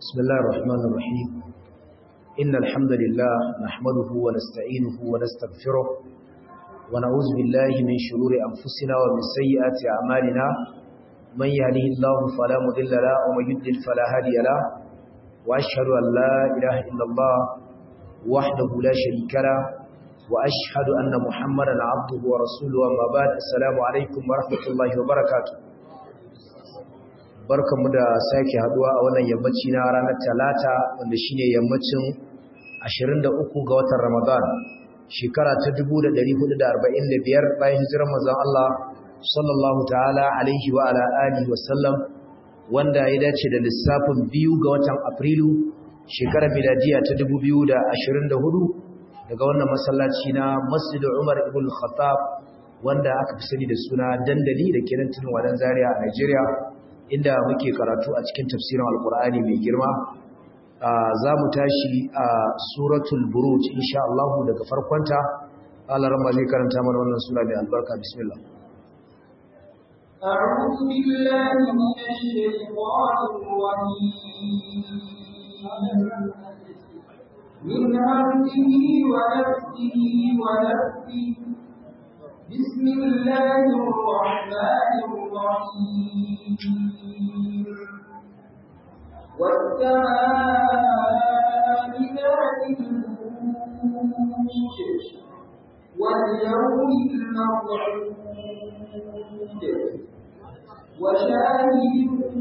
بسم الله الرحمن الرحيم إن الحمد لله نحمده ونستعينه ونستغفره ونعوذ بالله من شرور أنفسنا ومن سيئات أعمالنا من يهده الله فلا مضل له ومن يضلل فلا هادي له وأشهد أن لا إله إلا الله وحده لا شريك له وأشهد أن محمدا عبده ورسوله وما بعد السلام عليكم ورحمة الله وبركاته barkanmu da sake haduwa a wannan yammaci na ranar talata wanda shine yammacin 23 ga watan Ramadan shekara ta 1445 bayan hijirar manzon Allah sallallahu ta'ala alaihi wa ala alihi wa sallam wanda ya dace da lissafin biyu ga watan Afrilu shekarar miladiya ta 2024 daga wannan masallaci na Masjid Umar ibn Khattab wanda aka fi sani da suna dandali da kenan tunin wadan Zaria a Nigeria inda muke karatu a cikin tafsirin alkur'ani mai girma za mu tashi a suratul buruj insha Allah daga farkonta Allah ramma zai karanta mana wannan sura mai albarka bismillah أعوذ بالله من الشيطان الرجيم من همزه ونفسه ونفسه بسم الله الرحمن الرحيم والسماء ذات البروج واليوم الموعود وشاهد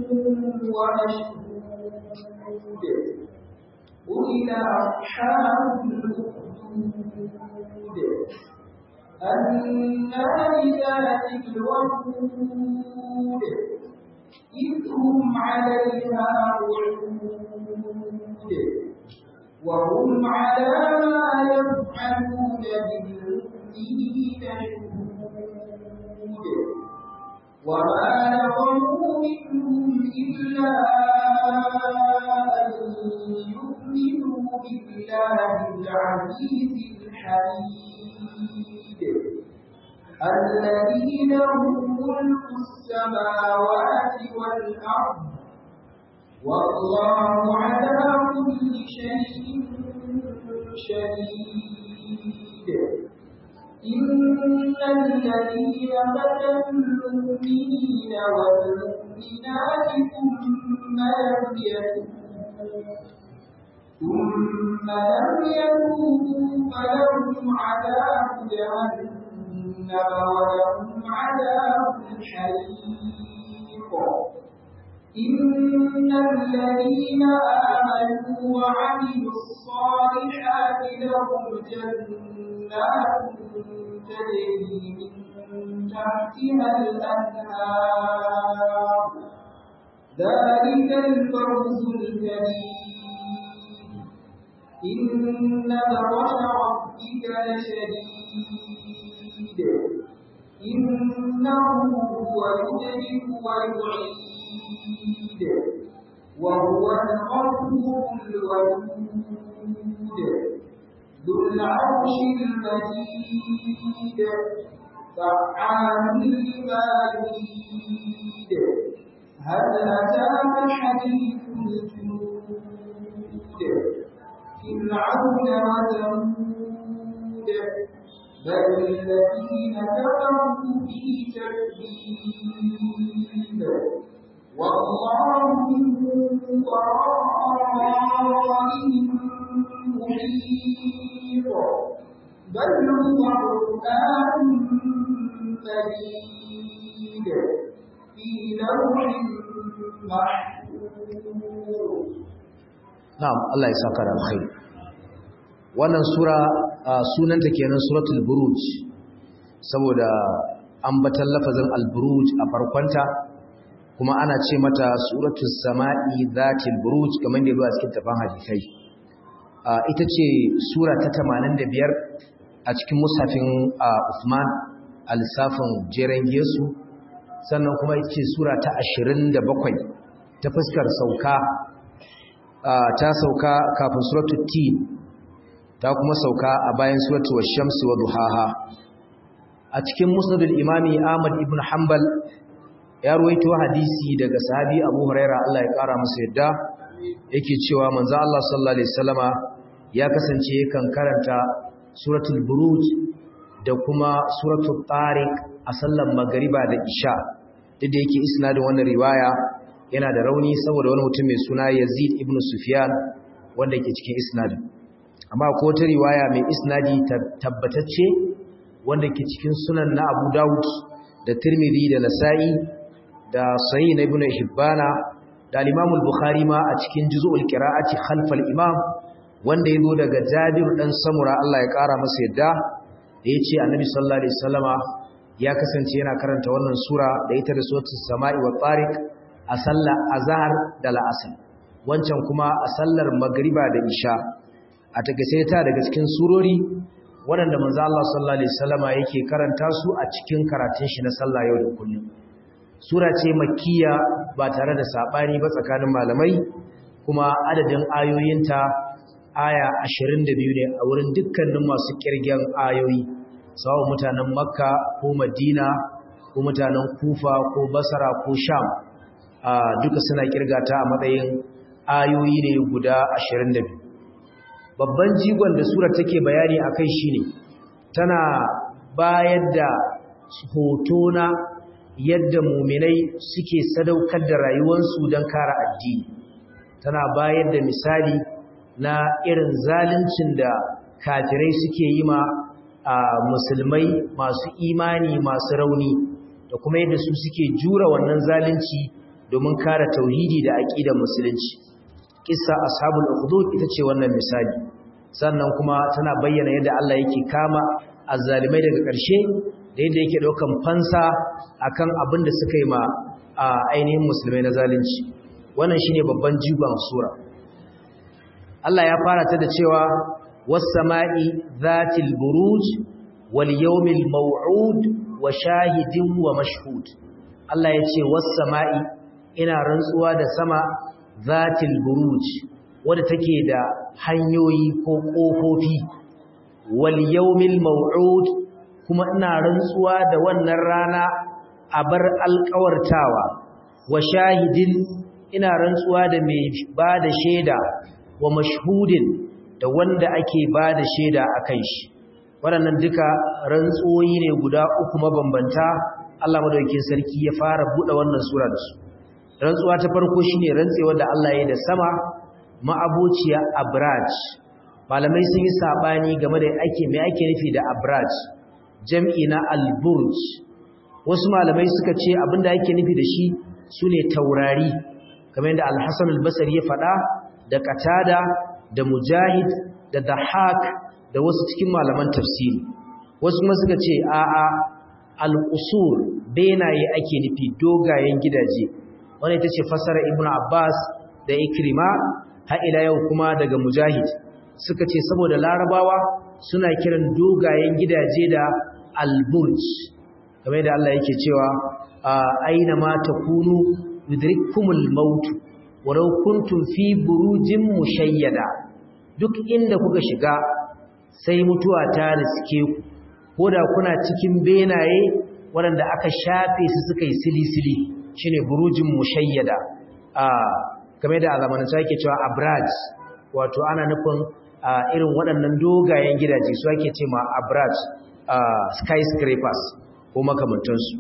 ومشهود قتل أصحاب الأخدود النار ذات الوقود إذ هم عليها قعود وهم على ما يفعلون بالمؤمنين شهود وما نظروا منهم إلا أن يؤمنوا بالله العزيز الحميد الذي له ملك السماوات والأرض والله على كل شيء شهيد إن الذين فتنوا المؤمنين والمؤمنات ثم لم يتوبوا ثم لم يتوبوا فلهم عذاب جهنم ولهم عذاب الحريق إن الذين آمنوا وعملوا الصالحات لهم جنات تجري من تحتها الأنهار ذلك الفوز الكبير إن بطش ربك لشديد إنه هو يدرك ويعيد وهو الغفور الودود ذو العرش المجيد فعال لما يريد هل أتاك حديث الجنود فرعون وثمود بل الذين كفروا في تكذيب والله من ورائهم محيط بل هو قرآن مجيد في لوح محفوظ na'am Allah ya saka da alkhairi wannan sura sunanta kenan suratul buruj saboda ambatan lafazin al-buruj a farkonta kuma ana ce mata suratul sama'i zatil buruj kamar da zuwa cikin tafan hadisai ita ce sura ta 85 a cikin mushafin Usman al-Safin jeren Yesu sannan kuma ita ce sura ta 27 ta fuskar sauka ta sauka kafin suratul tin ta kuma sauka a bayan suratul wash-shams wa duhaha a cikin musnadul imami Ahmad ibn Hanbal ya ruwaito hadisi daga sahabi Abu Huraira Allah ya kara masa yadda yake cewa manzo Allah sallallahu alaihi wasallama ya kasance kan karanta suratul buruj da kuma suratul tariq a sallar magriba da isha duk da yake isnadin wannan riwaya yana da rauni saboda wani mutum mai suna Yazid ibn Sufyan wanda yake cikin isnadin amma ko ta riwaya mai isnadi tabbatacce wanda ke cikin sunan na Abu Dawud da Tirmidhi da Nasa'i da Sahih na Ibn Hibbana da al-Imam al-Bukhari ma a cikin Juz'ul Qira'ati khalf al-Imam wanda yazo daga Jabir dan Samura Allah ya kara masa yadda da yace Annabi sallallahu alaihi wasallama ya kasance yana karanta wannan sura da ita da suratul Sama'i wa Tariq a sallar azhar da la'asr wancan kuma a sallar magriba da isha a takaice ta daga cikin surori waɗanda manzo Allah sallallahu alaihi wasallama yake karanta su a cikin karatun shi na sallah yau da kullum sura ce makkiya ba tare da sabani ba tsakanin malamai kuma adadin ayoyinta aya 22 ne a wurin dukkanin masu kirgen ayoyi sawa mutanen makka ko madina ko mutanen kufa ko basra ko sham duka suna kirgata a matsayin ayoyi ne guda 22 babban jigon da sura take bayani akai shine tana bayar da hoto na yadda muminai suke sadaukar da rayuwarsu don kare addini tana bayar da misali na irin zaluncin da kafirai suke yi ma a musulmai masu imani masu rauni da kuma yadda su suke jura wannan zalunci domin kare tauhidi da aqidar musulunci kissa ashabul ukhdud ita ce wannan misali sannan kuma tana bayyana yadda Allah yake kama azzalimai daga ƙarshe da yadda yake daukan fansa akan abin da suka yi ma a ainihin musulmai na zalunci wannan shine babban jigon sura Allah ya fara ta da cewa was-sama'i zatil buruj wal yawmil maw'ud wa shahidin wa mashhud Allah ya ce was-sama'i ina rantsuwa da sama zatil buruj wadda take da hanyoyi ko kofofi wal yawmil maw'ud kuma ina rantsuwa da wannan rana a bar alƙawartawa wa shahidin ina rantsuwa da mai bada shaida wa mashhudin da wanda ake bada shaida akan shi waɗannan duka rantsuwoyi ne guda uku mabambanta Allah madaukakin sarki ya fara buɗe wannan sura da su rantsuwa ta farko shine rantsewar da Allah ya da sama ma'abociya abraj malamai sun yi sabani game da ake me ake nufi da abraj jam'i na alburj wasu malamai suka ce abinda ake nufi da shi sune taurari kamar yadda al-Hasan al-Basri ya faɗa da Qatada da Mujahid da Dahak da wasu cikin malaman tafsiri wasu kuma suka ce a'a al-qusur benaye ake nufi dogayen gidaje wanda ita ce fasara ibnu abbas da ikrima har ila yau kuma daga mujahid suka ce saboda larabawa suna kiran dogayen gidaje da alburj kamar da Allah yake cewa aina ma takunu yudrikumul maut walau kuntum fi burujin mushayyada duk inda kuka shiga sai mutuwa ta riske ku koda kuna cikin benaye waɗanda aka shafe su suka yi silisili shine burujin mushayyada a game da zamanance yake cewa abraj wato ana nufin irin waɗannan dogayen gidaje su ake ce ma abraj skyscrapers ko makamantansu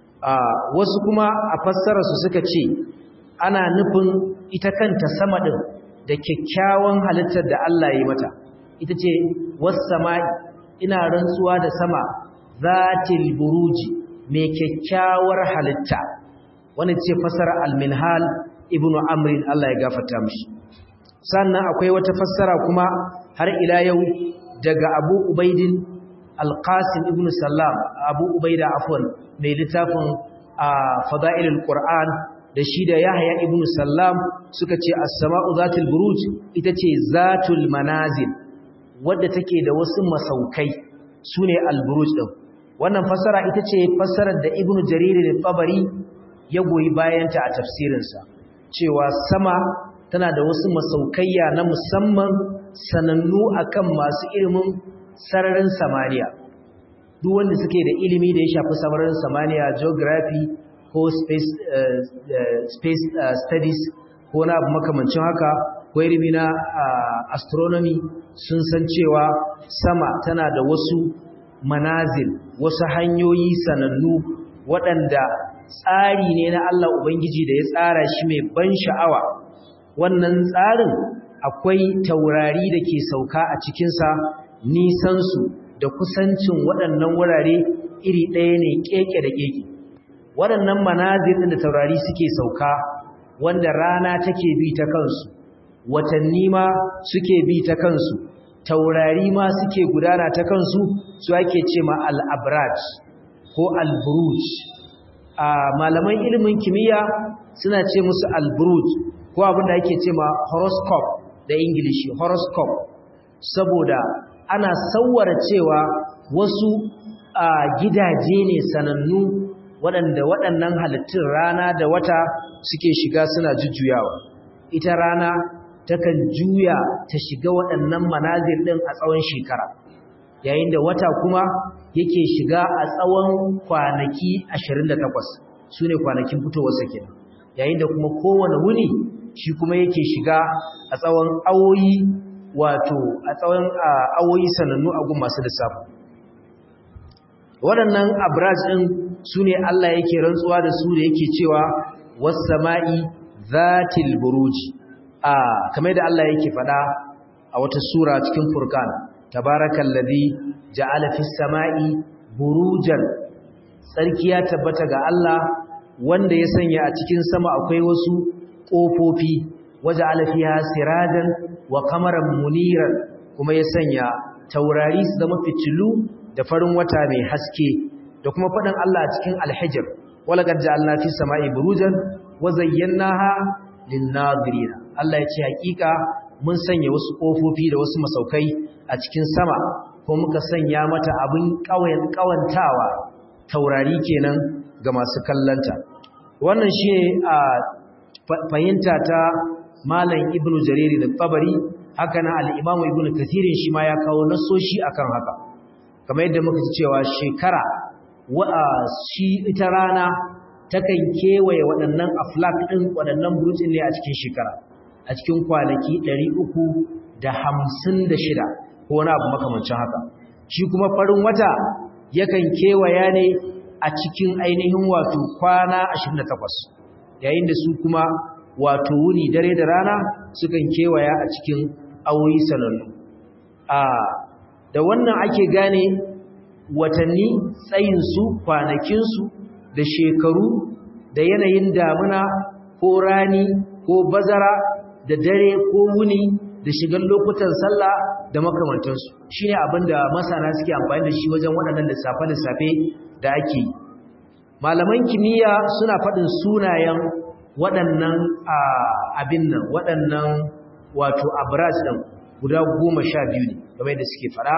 wasu kuma a fassararsu suka ce ana nufin ita kanta sama ɗin da kyakkyawan halittar da Allah ya yi mata ita ce wasu sama'i ina rantsuwa da sama zatil buruji mai kyakkyawar halitta wani ce fasara al-minhal ibnu amrin Allah ya gafarta mishi sannan akwai wata fassara kuma har ila yau daga Abu Ubaidin al-Qasim ibn Sallam Abu Ubaida afwan mai littafin Fadailul Qur'an da shi da Yahya ibn Sallam suka ce as-sama'u zatul buruj ita ce zatul manazil wadda take da wasu masaukai sune al-buruj din wannan fassara ita ce fassarar da Ibn Jarir al-Tabari ya goyi bayanta a tafsirinsa cewa sama tana da wasu masaukaiya na musamman sanannu akan masu ilimin sararin samaniya duk wanda suke da ilimi da ya shafi sararin samaniya geography ko space, uh, space uh, studies ko na abu makamancin haka ko ilimi na astronomy sun san cewa sama tana da wasu manazil wasu hanyoyi sanannu waɗanda tsari ne na Allah Ubangiji da ya tsara shi mai ban sha'awa wannan tsarin akwai taurari da ke sauka a cikinsa nisansu da kusancin waɗannan wurare iri ɗaya ne keke da keke waɗannan manazil ɗin da taurari suke sauka wanda rana take bi ta kansu watanni ma suke bi ta kansu taurari ma suke gudana ta kansu su ake ce ma al-abraj ko al-buruj a malaman ilimin kimiyya suna ce musu al-buruj ko abinda ake ce ma horoscope da ingilishi horoscope saboda ana sawwara cewa wasu a gidaje ne sanannu waɗanda waɗannan halittun rana da wata suke shiga suna jujjuyawa ita rana takan juya ta shiga waɗannan manazir ɗin a tsawon shekara yayin da wata kuma yake shiga a tsawon kwanaki 28 su ne kwanakin fitowarsa kenan yayin da kuma kowane wuni shi kuma yake shiga a tsawon awoyi wato a tsawon awoyi sanannu a gun masu lissafi waɗannan abraj ɗin su ne Allah yake rantsuwa da su da yake cewa was-sama'i zatil buruji a kamar da Allah yake faɗa a wata sura cikin Furqan tabarakallazi ja'ala fis sama'i burujan sarki ya tabbata ga Allah wanda ya sanya a cikin sama akwai wasu kofofi waja'ala fiha sirajan wa qamaran muniran kuma ya sanya taurari su zama fitilu da farin wata mai haske da kuma faɗin Allah a cikin Al-Hijr walaqad ja'alna fis sama'i burujan wa zayyanaha lin-nadirin Allah ya ce hakika mun sanya wasu kofofi da wasu masaukai a cikin sama ko muka sanya mata abin ƙawayen ƙawantawa taurari kenan ga masu kallanta wannan shi a fahimta ta malam ibnu jariri da tabari haka na al-imam ibnu kathirin shi ma ya kawo nasoshi akan haka kamar yadda muka ji cewa shekara wa shi ita rana takan kewaye waɗannan aflak ɗin waɗannan burutsin ne a cikin shekara a cikin kwanaki 356 ko wani abu makamancin haka shi kuma farin wata yakan kewaya ne a cikin ainihin wato kwana 28 yayin da su kuma wato wuni dare da rana sukan kewaya a cikin awoyi sanannu a da wannan ake gane watanni tsayinsu kwanakinsu da shekaru da yanayin damuna ko rani ko bazara da dare ko wuni da shigar lokutan sallah da makamantansu shi ne abinda masana suke amfani da shi wajen waɗannan lissafe-lissafe da ake yi malaman kimiyya suna faɗin sunayen waɗannan abin nan waɗannan wato abraj ɗin guda goma sha biyu ne game da suke faɗa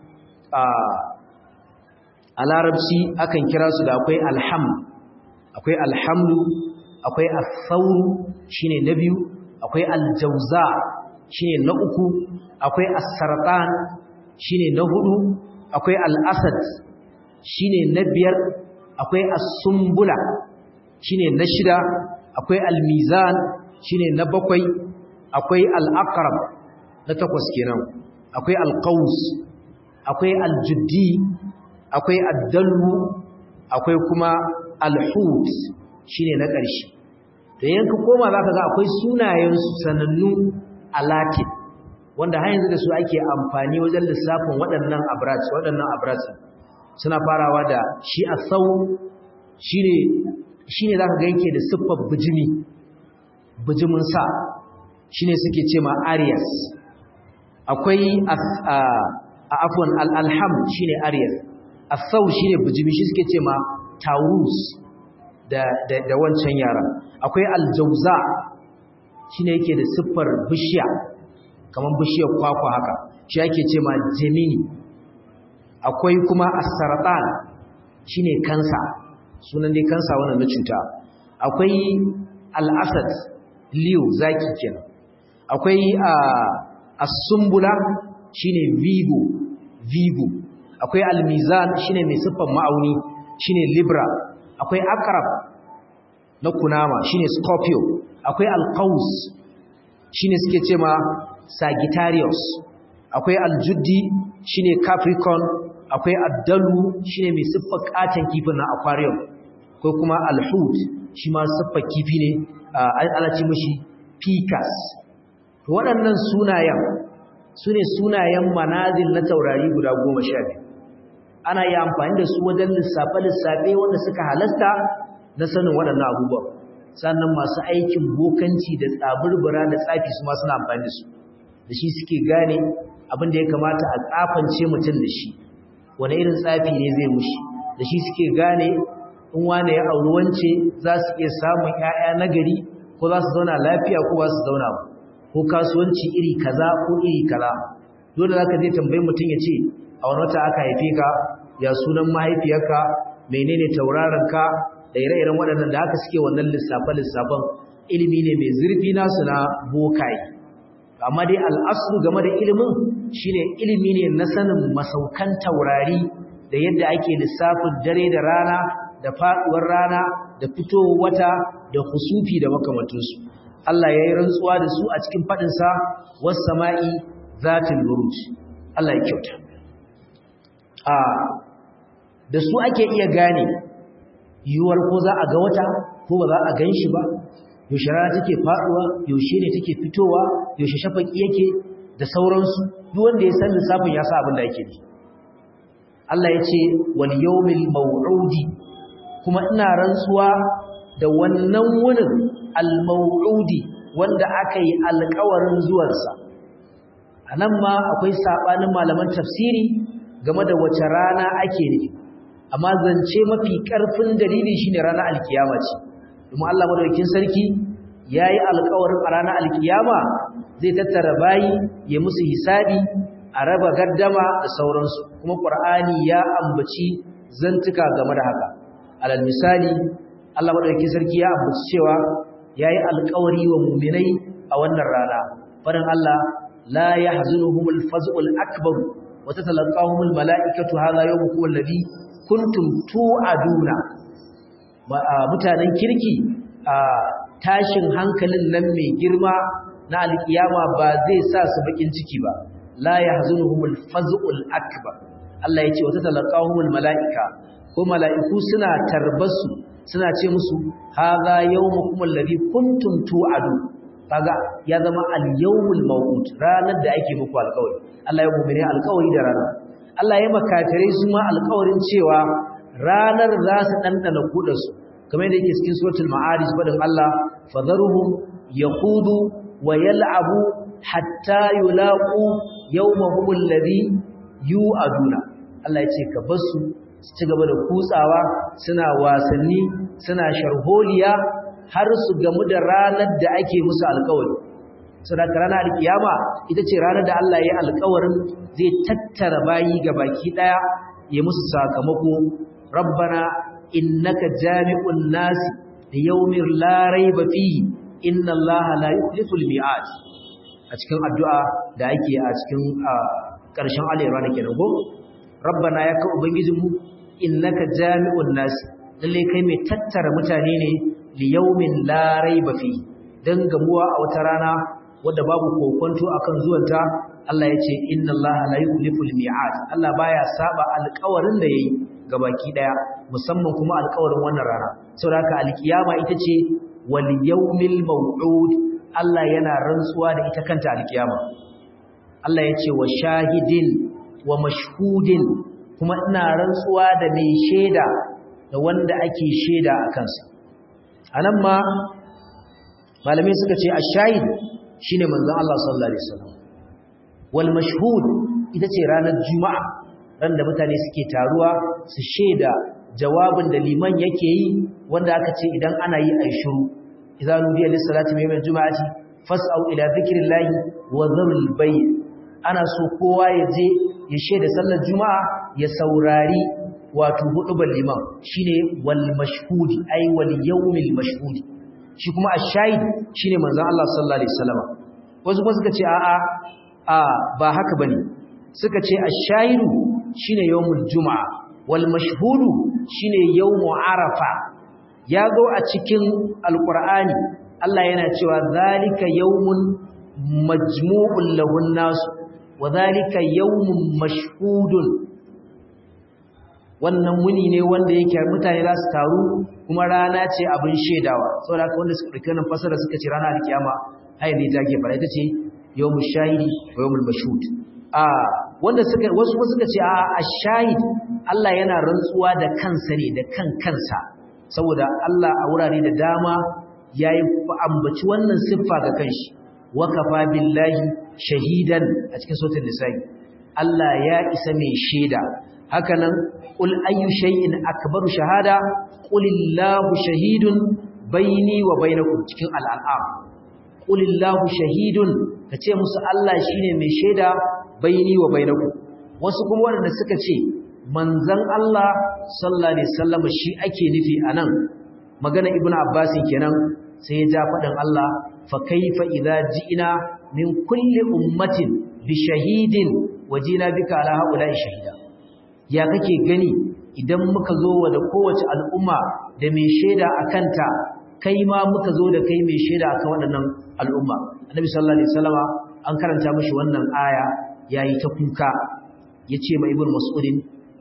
a larabci akan kira su da akwai alham akwai alhamdu akwai asauru shine na biyu akwai aljauza shine na uku akwai as-sarqan shine na hudu akwai al-asad shine na biyar akwai as-sumbula shine na shida akwai al-mizan shine na bakwai akwai al-aqrab na takwas kenan akwai al-qaus akwai al-juddi akwai ad-dallu akwai kuma al-hut shine na ƙarshe da yanka koma zaka ga akwai sunayen su sanannu a latin wanda har yanzu da su ake amfani wajen lissafin waɗannan abraj waɗannan abraj suna farawa da shi asau shine shine zaka ga yake da siffar bijimi bijimin sa shine suke ce ma arias akwai a afwan al-alham shine arias asau shine bijimi shi suke ce ma taurus da da da wancan yaran akwai aljauza shine yake da siffar bishiya kaman bishiyar kwakwa haka shi yake ce ma gemini akwai kuma as-saratan shine kansa sunan dai kansa wannan na cuta akwai al-asad leo zaki kenan akwai as-sumbula shine vigo vigo akwai al-mizan shine mai siffar ma'auni shine libra akwai akrab na kunama shine scorpio akwai alqaus shine suke ce ma sagittarius akwai aljuddi shine capricorn akwai addalu shine mai siffar katon kifin na aquarium ko kuma alhut shi ma siffar kifi ne ana ce mishi picas to waɗannan sunayen su ne sunayen manazil na taurari guda goma sha biyu ana yi amfani da su wajen lissafe-lissafe wanda suka halasta na sanin waɗannan abubuwan sannan masu aikin bokanci da tsabirbira da tsafi su ma suna amfani da su da shi suke gane abin da ya kamata a tsafance mutum da shi wani irin tsafi ne zai mushi da shi suke gane in wane ya auri wance za su iya samun 'ya'ya nagari ko za su zauna lafiya ko ba su zauna ba ko kasuwanci iri kaza ko iri kaza dole zaka je tambayi mutum ya ce a wani wata aka haife ka ya sunan mahaifiyarka menene tauraron ka da ire-iren waɗannan da haka suke wannan lissafe-lissafen ilimi ne mai zurfi nasu na bokaye amma dai al'asru game da ilimin shine ilimi ne na sanin masaukan taurari da yadda ake lissafin dare da rana da faɗuwar rana da fitowar wata da husufi da makamantansu Allah ya yi rantsuwa da su a cikin faɗinsa wasu sama'i zatin buruj Allah ya kyauta a da su ake iya gane yiwuwar ko za a ga wata ko ba za a gan shi ba yaushe rana take faɗuwa yaushe ne take fitowa yaushe shafaki yake da sauransu duk wanda ya san lissafin ya sa abin da yake ne Allah ya ce wal yawmil maw'udi kuma ina rantsuwa da wannan wunin al-maw'udi wanda aka yi alƙawarin zuwansa anan ma akwai sabanin malaman tafsiri game da wace rana ake nufi amma zance mafi ƙarfin dalili shine ranar alkiyama ce kuma Allah madaukakin sarki yayi alƙawarin a ranar alkiyama zai tattara bayi ya musu hisabi a raba gaddama da sauransu kuma Qur'ani ya ambaci zantuka game da haka alal misali Allah madaukakin sarki ya ambaci cewa yayi alƙawari wa mu'minai a wannan rana farin Allah la yahzunuhumul faz'ul akbar wa tatalaqahumul mala'ikatu hadha yawmukum alladhi kuntum tu'aduna mutanen kirki a tashin hankalin nan mai girma na alkiyama ba zai sa su bakin ciki ba la yahzunuhumul faz'ul akbar Allah yace wa tatalaqahumul mala'ika ko mala'iku suna tarbasu suna ce musu hadha yawmukum alladhi kuntum tu'adu kaga ya zama al-yawmul maw'ud ranar da ake muku alƙawari Allah ya mu'mini alƙawari da ranar Allah ya makatare su ma alƙawarin cewa ranar za su dandana kudarsu kamar yadda yake cikin suratul ma'arij fadin Allah fadharuhum yaqudu wa yal'abu hatta yulaqu yawmahum alladhi yu'aduna Allah ya ce ka basu su ci gaba da kutsawa suna wasanni suna sharholiya har su gamu da ranar da ake musu alkawari sadaka ranar alkiyama ita ce ranar da Allah ya yi alkawarin zai tattara bayi ga baki daya ya musu sakamako rabbana innaka jami'un nasi da yawmin la raiba fihi inna Allah la yukhliful mi'ad a cikin addu'a da ake a cikin ƙarshen alayyar kenan ko rabbana ya ka ubangijinmu innaka jami'un nas lalle kai mai tattara mutane ne li yawmin la raiba fi dan gamuwa a wata rana wadda babu kokonto akan zuwanta Allah ya ce inna Allah la yukhliful mi'ad Allah baya saba alƙawarin da yayi gabaki daya musamman kuma alƙawarin wannan rana saboda haka alkiyama ita ce wal yawmil maw'ud Allah yana rantsuwa da ita kanta alkiyama Allah ya ce wa shahidin wa mashhudin kuma ina rantsuwa da mai shaida da wanda ake shaida a kansa anan ma malamai suka ce ash-shahid shine manzon Allah sallallahu alaihi wasallam wal mashhud ita ce ranar juma'a ran da mutane suke taruwa su shaida jawabin da liman yake yi wanda aka ce idan ana yi ai shiru idza nudiya lis-salati min al-jum'ati fas'au ila dhikrillahi wa dharul bay' ana so kowa ya je ya shaida sallar juma'a ya saurari wato hudubar liman shine wal mashhudi ay wal yawmil mashhudi shi kuma ash-shahid shine manzon Allah sallallahu alaihi wasallam wasu kuma suka ce a'a a ba haka bane suka ce ash-shahidu shine yawmul juma'a wal mashhudu shine yawmu arafa ya go a cikin alqur'ani Allah yana cewa zalika yawmun majmu'un lahun nas wa zalika yawmun mashhudun wannan muni ne wanda yake mutane za su taru kuma rana ce abin shedawa saboda haka wanda suka dauki wannan fasara suka ce rana alkiyama hayin ne take fara ita ce yawmul shahidi wa yawmul mashhud a wanda suka wasu kuma suka ce a ash-shahid Allah yana rantsuwa da kansa ne da kan kansa saboda Allah a wurare da dama yayi ambaci wannan siffa ga kanshi wa kafa billahi shahidan a cikin sautin nisa'i Allah ya isa mai shaida hakanan qul ayyu shay'in akbaru shahada qulillahu shahidun baini wa bainakum cikin al'am qulillahu shahidun kace musu Allah shine mai shaida baini wa bainakum wasu kuma wanda suka ce manzon Allah sallallahu alaihi wasallam shi ake nufi anan magana ibnu abbas kenan sai ya ja faɗin Allah fa kaifa idza ji'na min kulli ummatin bi shahidin wajina bika ala haula'i shahida ya kake gani idan muka zo wa da kowace al'umma da mai shaida akanta kai ma muka zo da kai mai shaida akan waɗannan al'umma annabi sallallahu alaihi wasallama an karanta mishi wannan aya yayi ta kuka yace ma ibnu mas'udin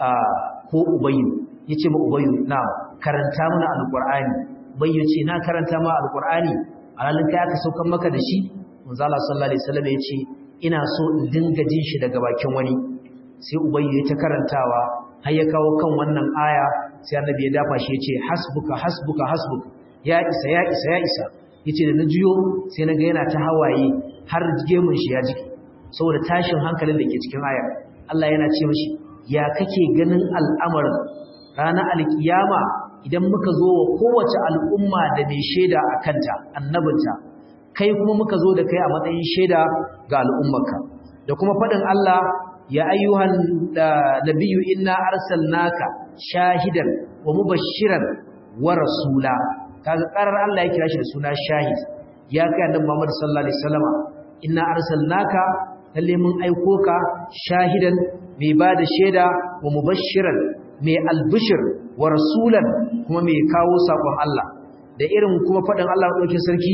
ko ubayyu yace ma ubayyu na karanta mana alqur'ani bayyo ce na karanta ma alqur'ani alalin kai aka saukan maka da shi manzo Allah sallallahu alaihi wasallam yace ina so in dinga jin shi daga bakin wani sai ubayyu ya ta karantawa har ya kawo kan wannan aya sai annabi ya dafa shi yace hasbuka hasbuka hasbuka ya isa ya isa ya isa yace da na juyo sai naga yana ta hawaye har gemun shi ya jiki saboda tashin hankalin da ke cikin aya Allah yana ce mishi ya kake ganin al'amarin ranar alkiyama idan muka zo wa kowace al'umma da mai shaida a kanta annabinta kai kuma muka zo da kai a matsayin shaida ga al'ummarka da kuma faɗin Allah ya ayyuhan nabiyyu inna arsalnaka shahidan wa mubashiran wa rasula kaga karar Allah ya kira shi da suna shahid ya kai annabi Muhammad sallallahu alaihi wasallama inna arsalnaka lalle mun aiko ka shahidan mai bada shaida wa mubashiran mai albishir wa rasulan kuma mai kawo sakon Allah da irin kuma faɗin Allah ɗauke sarki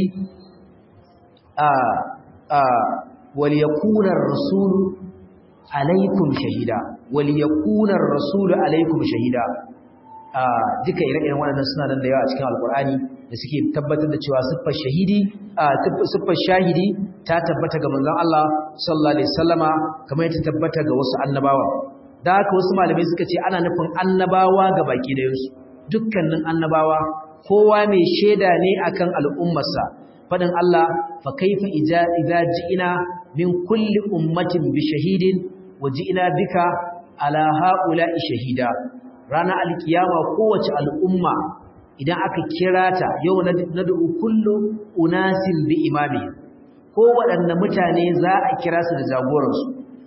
a a wal yakuna ar-rasulu alaikum shahida wal yakuna ar-rasulu alaikum shahida duka ire-iren waɗannan suna nan da yawa a cikin alkur'ani da suke tabbatar da cewa siffar shahidi siffar shahidi ta tabbata ga manzon Allah sallallahu alaihi wasallama kamar yadda tabbata ga wasu annabawa da haka wasu malamai suka ce ana nufin annabawa ga baki da yansu dukkanin annabawa kowa mai shaida ne akan al'ummarsa fadin Allah fa kaifa idza ji'ina min kulli ummatin bi shahidin wa ji'ina bika ala ha'ula'i shahida ranar alkiyama kowace al'umma idan aka kira ta yau na da'u kullu unasin bi imami ko waɗanne mutane za a kira su da jagoransu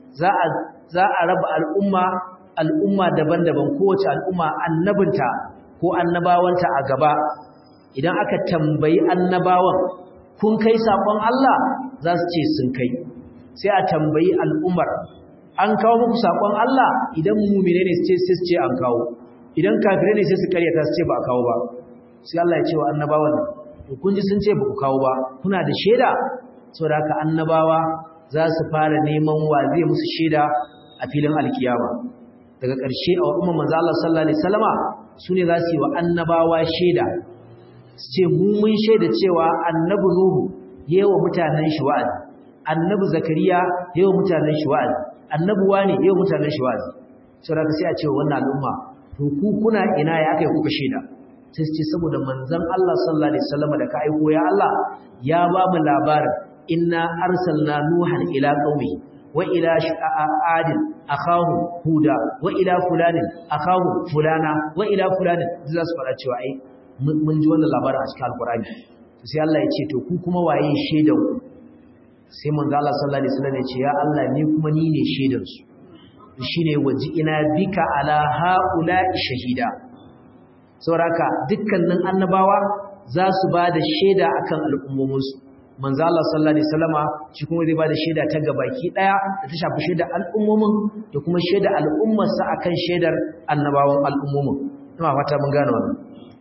za a raba al'umma al'umma daban-daban kowace al'umma annabinta ko annabawanta a gaba idan aka tambayi annabawan kun kai saƙon Allah za su ce sun kai sai a tambayi al'ummar an kawo muku saƙon Allah idan mumine ne sai su ce an kawo idan kafirai ne sai su karyata su ce ba a kawo ba sai Allah ya ce wa annabawan to kun ji sun ce ba ku kawo ba kuna da shaida saboda haka annabawa za su fara neman wa zai musu shaida a filin alkiyama daga ƙarshe a umman manzo Allah sallallahu alaihi wasallama sune za su yi wa annabawa shaida su ce mu mun shaida cewa annabi nuhu yayin mutanen shi wa'azi annabi zakariya yayin mutanen shi wa'azi annabi wani yayin mutanen shi wa'azi saboda sai a ce wannan al'umma to ku kuna ina ya kai kuka shaida sai su ce saboda manzon Allah sallallahu alaihi wasallam da ka aiko ya Allah ya ba mu labarin inna arsalna nuhan ila qaumi wa ila adin akahu huda wa ila fulanin akahu fulana wa ila fulanin za su fara cewa ai mun ji wannan labarin a cikin alqur'ani sai Allah ya ce to ku kuma waye shaidan ku sai manzo Allah sallallahu alaihi wasallam ya ce ya Allah ni kuma ni ne shaidan su shine waji ina bika ala haula'i shahida sauraka dukkanin annabawa za su ba da shaida akan al'ummominsu manzo Allah sallallahu alaihi wasallama shi kuma zai ba da shaida ta gabaki daya da ta shafi shaida al'ummomin da kuma shaida al'ummarsa akan shaidar annabawan al'ummomin ina fata mun gane wannan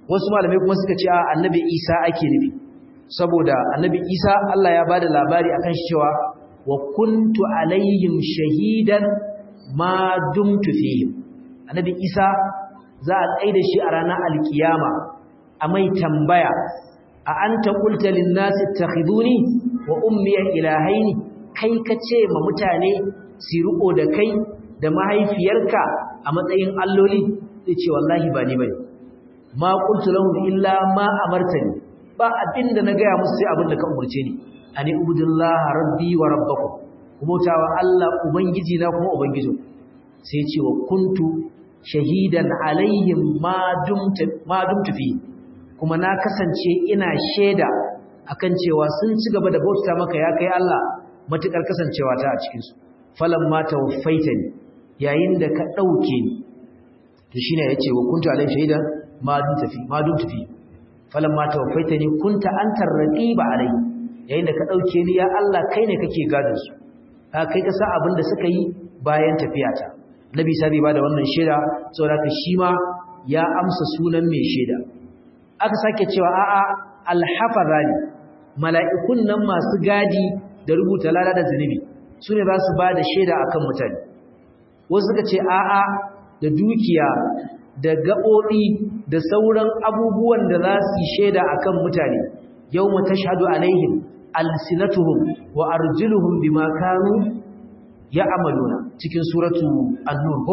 wasu malamai kuma suka ce a annabi Isa ake nufi saboda annabi Isa Allah ya bada labari akan shi cewa wa kuntu alaihim shahidan ma dumtu fihim annabi Isa za a tsaida shi a ranar alkiyama a mai tambaya a anta qulta lin nasi ittakhiduni wa ummi ilahaini kai kace ma mutane su riko da kai da mahaifiyarka a matsayin alloli sai ce wallahi ba ni bane ma qultu lahum illa ma amartani ba abinda na gaya musu sai abinda ka umurce ni ani ubudullah rabbi wa rabbakum kuma tawa Allah ubangiji na kuma ubangijin sai ce wa kuntu shahidan alaihim ma dumtu ma dumtu fi kuma na kasance ina shaida akan cewa sun ci gaba da bauta maka ya kai Allah matukar kasancewa ta a cikin su falamma tawaffaitani yayin da ka dauke ni to shine yace wa kuntu alai shahidan ma dun tafi ma dun tafi falamma tawaffaitani kunta antar raqiba alai yayin da ka dauke ni ya Allah kai ne kake gadin su ka kai ka sa abin da suka yi bayan tafiyata nabi sabi ba da wannan shaida saboda ka shi ma ya amsa sunan mai shaida aka sake cewa a'a alhafazani mala'ikun nan masu gadi da rubuta lada da zunubi su ne za su ba da shaida akan mutane wasu suka ce a'a da dukiya da gaɓoɓi da sauran abubuwan da za su yi shaida a kan mutane yau mu ta shaɗu alaihim alsinatuhum wa arjuluhum bima kanu ya amaluna cikin suratu annur ko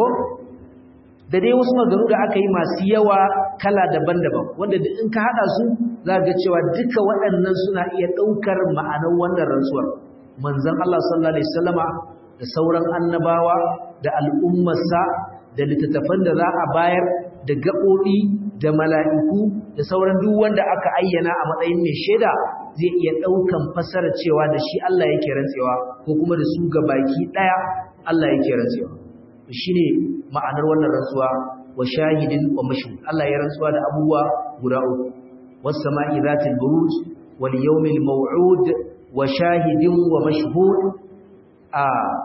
da dai wasu maganu da aka yi masu yawa kala daban-daban wanda in ka haɗa su za ga cewa duka waɗannan suna iya ɗaukar ma'anar wannan rantsuwar manzon Allah sallallahu alaihi wasallama da sauran annabawa da al'ummarsa da littattafan da za a bayar da gaɓoɓi da mala'iku da sauran duk wanda aka ayyana a matsayin mai shaida zai iya ɗaukan fasara cewa da shi Allah yake rantsewa ko kuma da su ga baki ɗaya Allah yake rantsewa shi ne ma'anar wannan rantsuwa wa shahidin wa mashu Allah ya rantsuwa da abubuwa guda uku wasu sama'i zatil buruj wal yawmil maw'ud wa shahidin wa mashhud a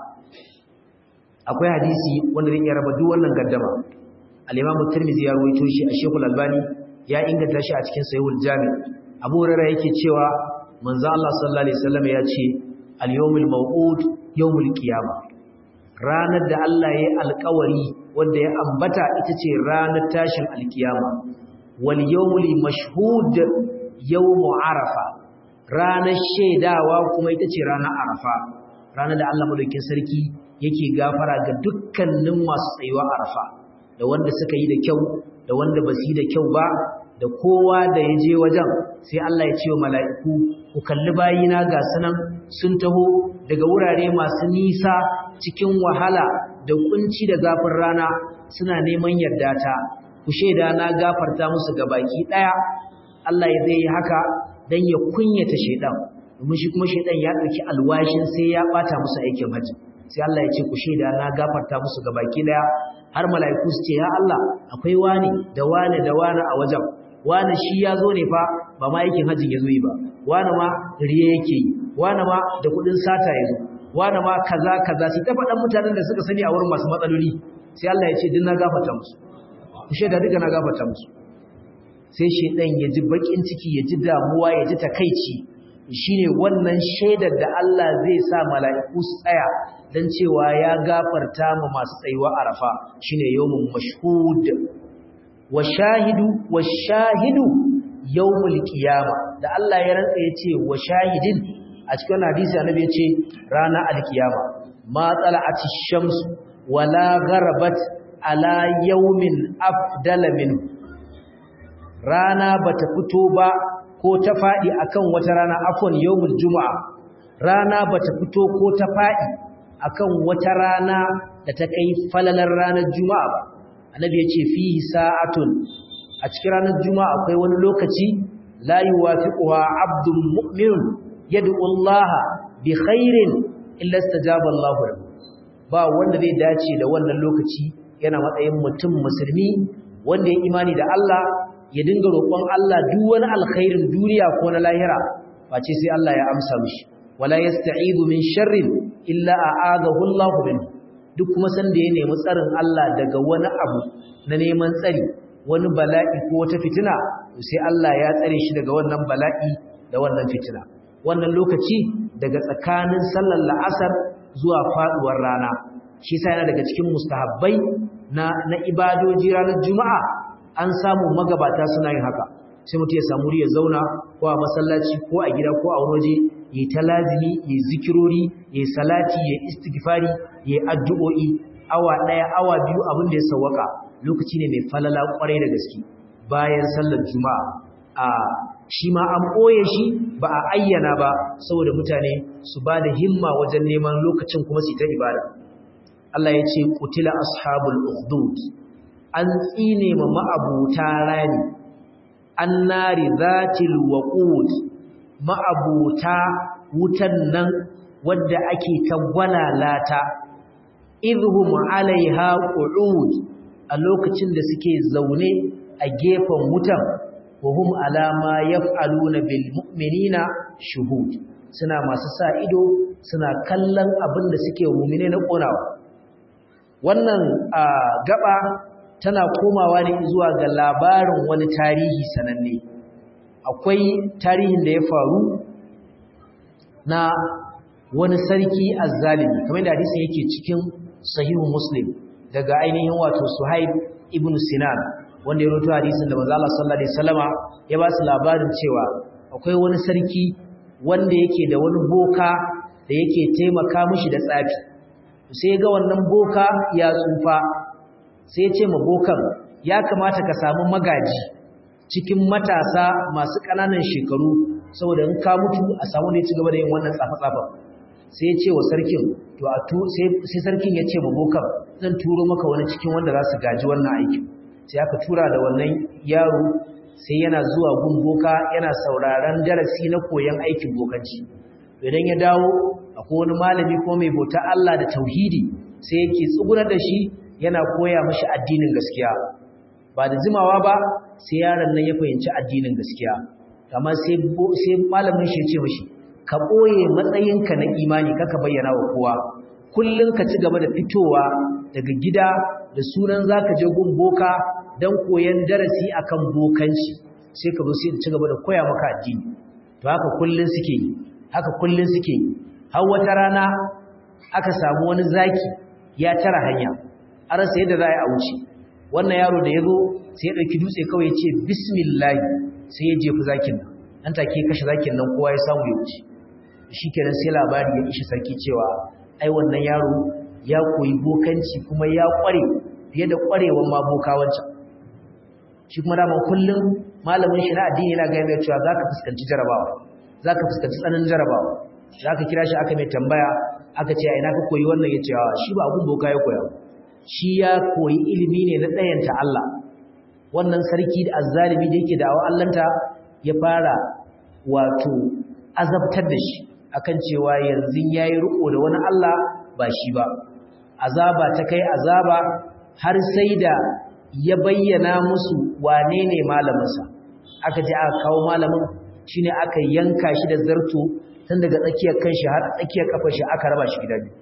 akwai hadisi wanda zai iya raba duk wannan gaddama al-Imam Tirmidhi ya rawaito shi a Sheikh Al-Albani ya inganta shi a cikin Sahihul Jami' Abu Hurairah yake cewa manzo Allah sallallahu alaihi wasallam ya ce al-yawmul maw'ud yawmul qiyamah ranar da Allah ya alƙawari wanda ya ambata ita ce ranar tashin alkiyama wal yawmul mashhud yawmu arafa ranar shaidawa kuma ita ce ranar arafa ranar da Allah madaukakin sarki yake gafara ga dukkanin masu tsayuwa arafa da wanda suka yi da kyau da wanda ba su yi da kyau ba da kowa da ya je wajen sai Allah ya ce wa mala'iku ku kalli bayina ga sunan sun taho daga wurare masu nisa cikin wahala da kunci da zafin rana suna neman yarda ta ku shaida na gafarta musu ga baki daya Allah ya zai yi haka dan ya kunyata shedan domin shi kuma shedan ya dauki alwashin sai ya bata musu aikin haji sai Allah ya ce ku shaida na gafarta musu ga baki daya har mala'iku su ce ya Allah akwai wani da wani da wani a wajen wani shi ya zo ne fa ba ma aikin hajjin ya zo yi ba wani ma riye yake yi wani ma da kudin sata ya zo wani ma kaza kaza sai ta faɗan mutanen da suka sani a wurin masu matsaloli sai Allah ya ce din na gafarta musu ku shaida duka na gafarta musu sai shedan ya ji bakin ciki ya ji damuwa ya ji takaici shine wannan shaidar da Allah zai sa mala'iku su tsaya dan cewa ya gafarta ma masu tsayuwa arafa shine yawmun mashhud wa shahidu wa shahidu yawmul qiyama da Allah ya rantsa yace wa shahidin a cikin hadisi annabi yace rana alkiyama ma tala'ati shams wala gharabat ala yawmin afdala min rana bata fito ba ko ta fadi akan wata rana afwan yawmul juma'a rana bata fito ko ta fadi akan wata rana da ta kai falalar ranar juma'a ba annabi ya ce fihi sa'atun a cikin ranar juma'a akwai wani lokaci la yuwafiquha abdun mu'minun yad'u Allah bi khairin illa istajaba Allah lahu ba wanda zai dace da wannan lokaci yana matsayin mutum musulmi wanda ya imani da Allah ya dinga roƙon Allah duk wani alkhairin duniya ko na lahira face sai Allah ya amsa mishi wala yasta'idu min sharrin illa a'adahu Allah minhu duk kuma sanda ya nemi tsarin Allah daga wani abu na neman tsari wani bala'i ko wata fitina sai Allah ya tsare shi daga wannan bala'i da wannan fitina wannan lokaci daga tsakanin sallar la'asar zuwa faduwar rana shi sai yana daga cikin mustahabbai na na ibadoji ranar juma'a an samu magabata suna yin haka sai mutum ya samu ya zauna ko a masallaci ko a gida ko a wani waje yi ta lazimi yi zikirori yi salati yi istighfari yi addu'o'i awa ɗaya awa biyu abin da ya sawwaka lokaci ne mai falala kwarai da gaske bayan sallar juma'a a shi ma an ɓoye shi ba a ayyana ba saboda mutane su ba da himma wajen neman lokacin kuma su ta ibada Allah ya ce kutila ashabul ukhdud an tsine ma ma'abuta rani annari zatil waqud ma'abuta wutan nan wadda ake ta gwalalata idhum alaiha qu'ud a lokacin da suke zaune a gefen wutan wahum alama yaf'aluna bil mu'minina shuhud suna masu sa ido suna kallon abin da suke mu'mine na konawa wannan gaba tana komawa ne zuwa ga labarin wani tarihi sananne akwai tarihin da ya faru na wani sarki azzalimi kamar da hadisin yake cikin sahihu muslim daga ainihin wato suhaib ibn sinan wanda ya roto hadisin da manzo Allah sallallahu alaihi wasallama ya ba su labarin cewa akwai wani sarki wanda yake da wani boka da yake taimaka mishi da tsafi sai ga wannan boka ya tsufa sai ya ce ma bokan ya kamata ka samu magaji cikin matasa masu ƙananan shekaru saboda in ka mutu a samu ne ci gaba da yin wannan tsafa-tsafa sai ya ce wa sarkin to a tu sai sarkin ya ce ma bokan zan turo maka wani cikin wanda za su gaji wannan aikin sai aka tura da wannan yaro sai yana zuwa gun boka yana sauraron darasi na koyon aikin bokanci idan ya dawo akwai wani malami ko mai bauta Allah da tauhidi sai yake tsugunar da shi yana koya mashi addinin gaskiya ba da jimawa ba sai yaron nan ya fahimci addinin gaskiya amma sai sai malamin shi ya ce mashi ka boye matsayinka na imani kaka bayyana wa kowa kullun ka ci gaba da fitowa daga gida da sunan zaka je gun boka dan koyan darasi akan bokanci sai ka zo sai ci gaba da koya maka addini to haka kullun suke yi haka kullun suke yi har wata rana aka samu wani zaki ya tara hanya a rasa yadda za a wuce wannan yaro da ya zo sai ya ɗauki dutse kawai ya ce bismillah sai ya jefi zakin nan nan take kashe zakin nan kowa ya samu ya wuce shi kenan sai labari ya ishi sarki cewa ai wannan yaro ya koyi bokanci kuma ya ƙware fiye da ƙwarewan ma boka wancan shi kuma daman kullum malamin shi na addini yana gaya mai cewa za ka fuskanci jarabawa za ka fuskanci tsananin jarabawa za ka kira shi aka mai tambaya aka ce a ina ka koyi wannan ya ce shi ba abun boka ya koya shi ya koyi ilimi ne na ɗayanta Allah wannan sarki da azzalimi da yake da'awa Allahnta ya fara wato azabtar da shi akan cewa yanzu yayi riko da wani Allah ba shi ba azaba ta kai azaba har sai da ya bayyana musu wane ne malaminsa aka je aka kawo malamin shine aka yanka shi da zarto tun daga tsakiyar kanshi har tsakiyar kafar shi aka raba shi gida biyu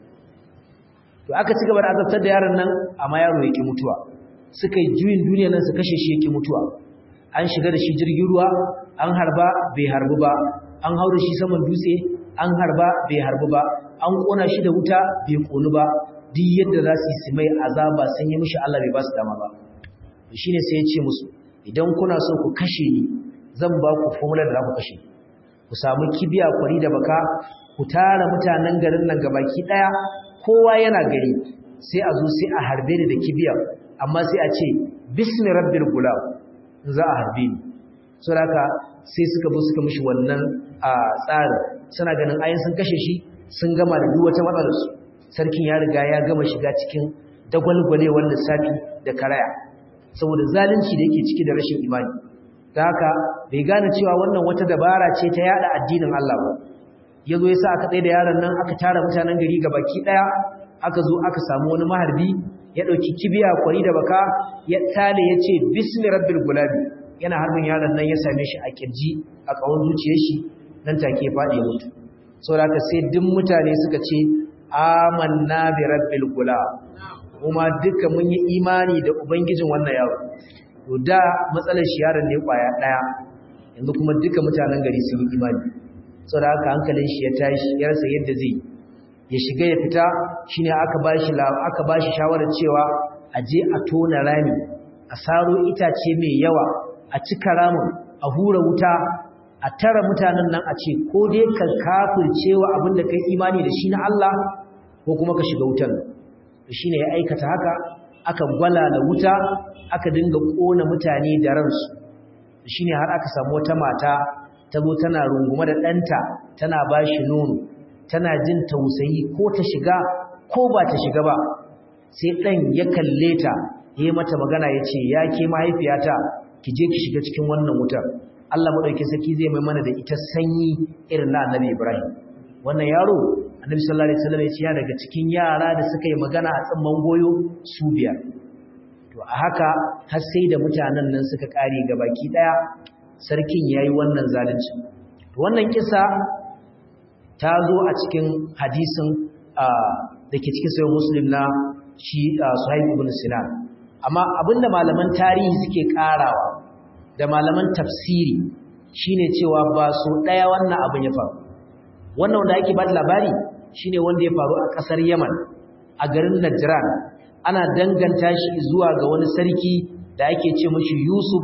to aka ci gaba da azabtar da yaron nan amma yaro yake mutuwa suka yi juyin duniya nan su kashe shi yake mutuwa an shiga da shi jirgin ruwa an harba bai harbu ba an haura shi saman dutse an harba bai harbu ba an kona shi da wuta bai konu ba duk yadda za su yi mai azaba sun yi mishi Allah bai ba su dama ba shine sai ya ce musu idan kuna so ku kashe ni zan ba ku formula da za ku kashe ku samu kibiya kwari da baka ku tara mutanen garin nan gabaki daya kowa yana gari sai a zo sai a harbe ni da kibiya amma sai a ce bismi rabbil gulam za a harbe ni saboda sai suka zo suka mishi wannan a tsarin suna ganin ayin sun kashe shi sun gama da duk wata matsalar su sarkin ya riga ya gama shiga cikin dagwalgwalewar lissafi da karaya saboda zalunci da yake ciki da rashin imani ta haka bai gane cewa wannan wata dabara ce ta yada addinin Allah ba yazo yasa aka tsaye da yaron nan aka tara mutanen gari baki daya aka zo aka samu wani maharbi ya dauki kibiya kwari da baka ya tale yace bismi rabbil gulabi yana harbin yaron nan ya same shi a kirji a kawon zuciyar shi nan take ya fadi mutu saboda haka sai duk mutane suka ce amanna bi rabbil gulab kuma duka mun yi imani da ubangijin wannan yaro to da matsalar shi yaron ne kwaya daya yanzu kuma duka mutanen gari sun yi imani saboda haka hankalin shi ya tashi ya rasa yadda zai ya shiga ya fita shine aka bashi aka bashi shawarar cewa a je a tona rami a saro itace mai yawa a cika ramin a hura wuta a tara mutanen nan a ce ko dai ka kafircewa abin da kai imani da shi na Allah ko kuma ka shiga wutan shine ya aikata haka aka gwala da wuta aka dinga kona mutane da ransu shine har aka samu wata mata ta zo tana rungume da ɗanta tana ba shi nono tana jin tausayi ko ta shiga ko ba ta shiga ba sai ɗan ya kalle ta ya yi mata magana ya ce ya ke mahaifiyata ki je ki shiga cikin wannan wutar Allah maɗauki sarki zai mai mana da ita sanyi irin na annabi Ibrahim wannan yaro annabi sallallahu alaihi wasallam ya ce ya daga cikin yara da suka yi magana a tsamman goyo su biyar to a haka har sai da mutanen nan suka kare gabaki daya sarkin yayi wannan zalunci to wannan kisa ta zo a cikin hadisin da ke cikin sayin muslim na shi suhaib ibn sinan amma abinda malaman tarihi suke karawa da malaman tafsiri shine cewa ba so daya wannan abin ya faru wannan wanda ake ba da labari shine wanda ya faru a kasar yaman a garin najran ana danganta shi zuwa ga wani sarki da ake ce mashi yusuf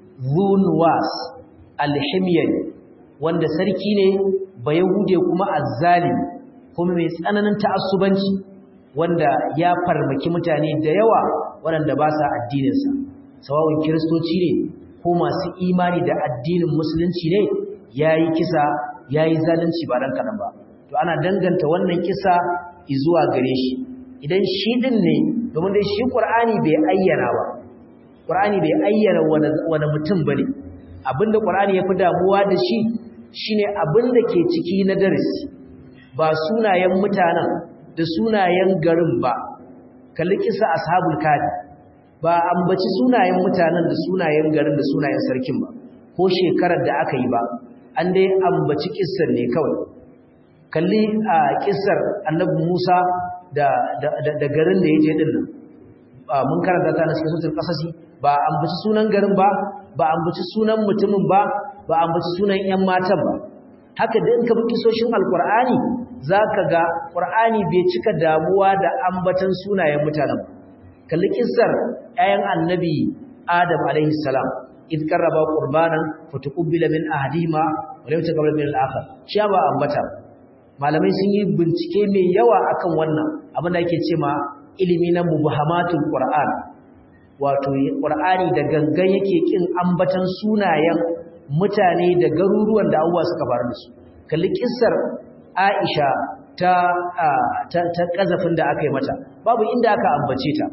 zunwas alhimyari wanda sarki ne ba yahude kuma azzalimi kuma mai tsananin ta'assubanci wanda ya farmaki mutane da yawa waɗanda ba sa addininsa sawawun kiristoci ne ko masu imani da addinin musulunci ne ya yi kisa ya yi zalunci ba ɗan kaɗan ba to ana danganta wannan kisa zuwa gare shi idan shi ɗin ne domin dai shi ƙur'ani bai ayyana ba ƙur'ani bai ayyana wani mutum ba ne abinda ƙur'ani ya fi damuwa da shi shine abinda ke ciki na darasi ba sunayen mutanen da sunayen garin ba kalli kisa ashabul kafi ba ambaci sunayen mutanen da sunayen garin da sunayen sarkin ba ko shekarar da aka yi ba an dai ambaci kissar ne kawai kalli a kissar annabi Musa da da garin da yaje din nan mun karanta ta na cikin suratul qasasi ba ambaci sunan garin ba ba ambaci sunan mutumin ba ba ambaci sunan ƴan matan ba haka da in ka bi kisoshin alqur'ani zaka ga qur'ani bai cika damuwa da ambatan sunayen mutanen ba kalli kissar ƴaƴan annabi adam alaihi salam id qarraba qurbanan fatuqbila min ahadihima wa lam taqabbal min al-akhar shi ba ambata malamai sun yi bincike mai yawa akan wannan abin da ake cewa ilimi na mubahamatul qur'an wato qur'ani da gangan yake kin ambatan sunayen mutane da garuruwan da abuwa suka faru da su kalli kissar Aisha ta ta, ta kazafin da aka yi mata babu inda aka ambace ta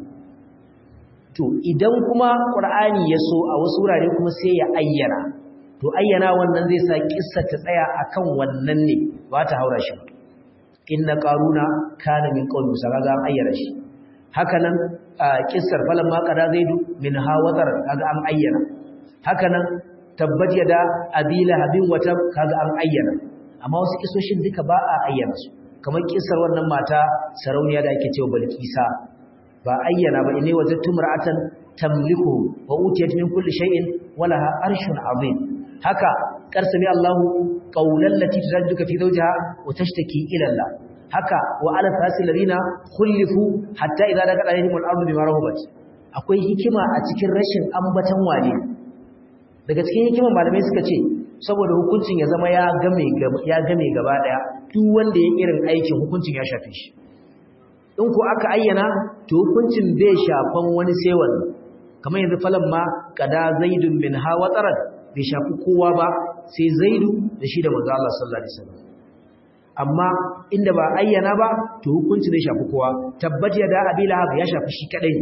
to idan kuma qur'ani ya so a wasu wurare kuma sai ya ayyana to ayyana wannan zai sa kissar ta tsaya akan wannan ne ba ta haura shi inna qaruna kana min qawmi musa kaga an ayyana shi haka nan kissar falan ma qada zaidu min hawatar kaga an ayyana haka nan tabbat yada abila habin wata kaga an ayyana amma wasu kisoshin duka ba a ayyana su kamar kissar wannan mata sarauniya da ake cewa balkisa ba ayyana ba inai wajadtu mar'atan tamliku wa utiyat min kulli shay'in walaha arshun azim haka karsami Allahu qawlan lati tadduka fi zawjiha wa tashtaki ila Allah haka wa ala fasil ladina khulifu hatta idza daqa alaihim al-ardu bima rahabat akwai hikima a cikin rashin ambatan wane daga cikin hikiman malamai suka ce saboda hukuncin ya zama ya game ya game gaba daya duk wanda ya irin aikin hukuncin ya shafe shi in ko aka ayyana to hukuncin bai shafan wani sai wani kamar yanzu falan ma kada zaidun min hawa tsarar bai shafi kowa ba sai zaidu da shi da manzo Allah sallallahu alaihi wasallam amma inda ba ayyana ba to hukunci zai shafi kowa tabbat ya da abi lahab ya shafi shi kadai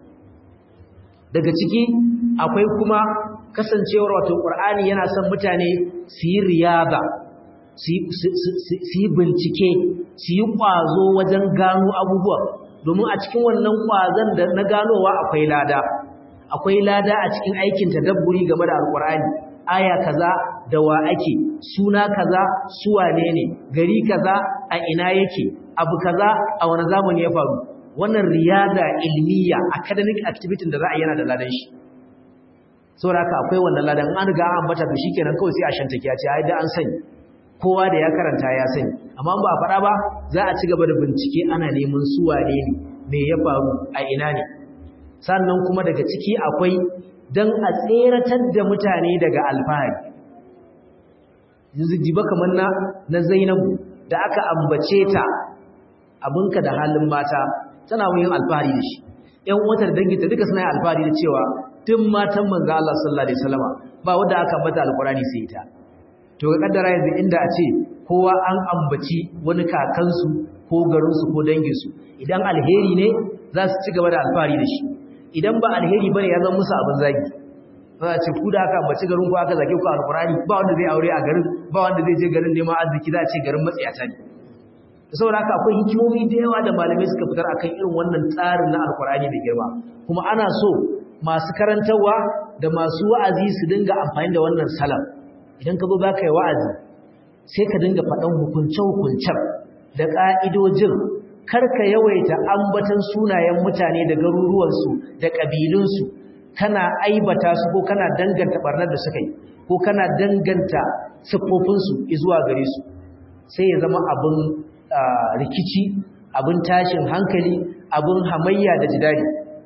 daga ciki akwai kuma kasancewar wato qur'ani yana son mutane su yi riyada su yi bincike su yi ƙwazo wajen gano abubuwa domin a cikin wannan ƙwazon da na ganowa akwai lada akwai lada a cikin aikin tadabburi game da alƙur'ani aya kaza da wa ake suna kaza su wane ne gari kaza a ina yake abu kaza a wani zamani ya faru wannan riyada ilmiya academic activity da za a yana da ladan shi saboda haka akwai wannan ladan an riga an ambata to shikenan kawai sai a shanta kiya ce ai da an sani kowa da ya karanta ya sani amma ba a faɗa ba za a ci gaba da bincike ana neman su wane ne me ya faru a ina ne sannan kuma daga ciki akwai dan a tseratar da mutane daga alfahari yanzu jiba kamar na na Zainabu da aka ambace ta abinka da halin mata tana yin alfahari da shi ƴan uwanta da danginta duka suna yin alfahari da cewa tun matan manzo Allah sallallahu alaihi wasallama ba wanda aka ambata alqurani sai ita to ga kaddara yanzu inda a ce kowa an ambaci wani kakansu ko garinsu ko danginsu idan alheri ne za su ci gaba da alfahari da shi idan ba alheri bane ya zama musu abin zagi za a ce ku da aka ambaci garin ku aka zage ku alqurani ba wanda zai aure a garin ba wanda zai je garin neman arziki za a ce garin matsiyata ne saboda haka akwai hikimomi da yawa da malamai suka fitar akan irin wannan tsarin na alkurani da girma kuma ana so masu karantarwa da masu wa'azi su dinga amfani da wannan salam idan ka zo za ka yi wa'azi sai ka dinga faɗan hukunce-hukuncen da ƙa'idojin kar ka yawaita ambatan sunayen mutane da garuruwansu da ƙabilunsu kana aibata su ko kana danganta ɓarnar da suka yi ko kana danganta siffofinsu zuwa gare su sai ya zama abin rikici abin tashin hankali abin hamayya da jidali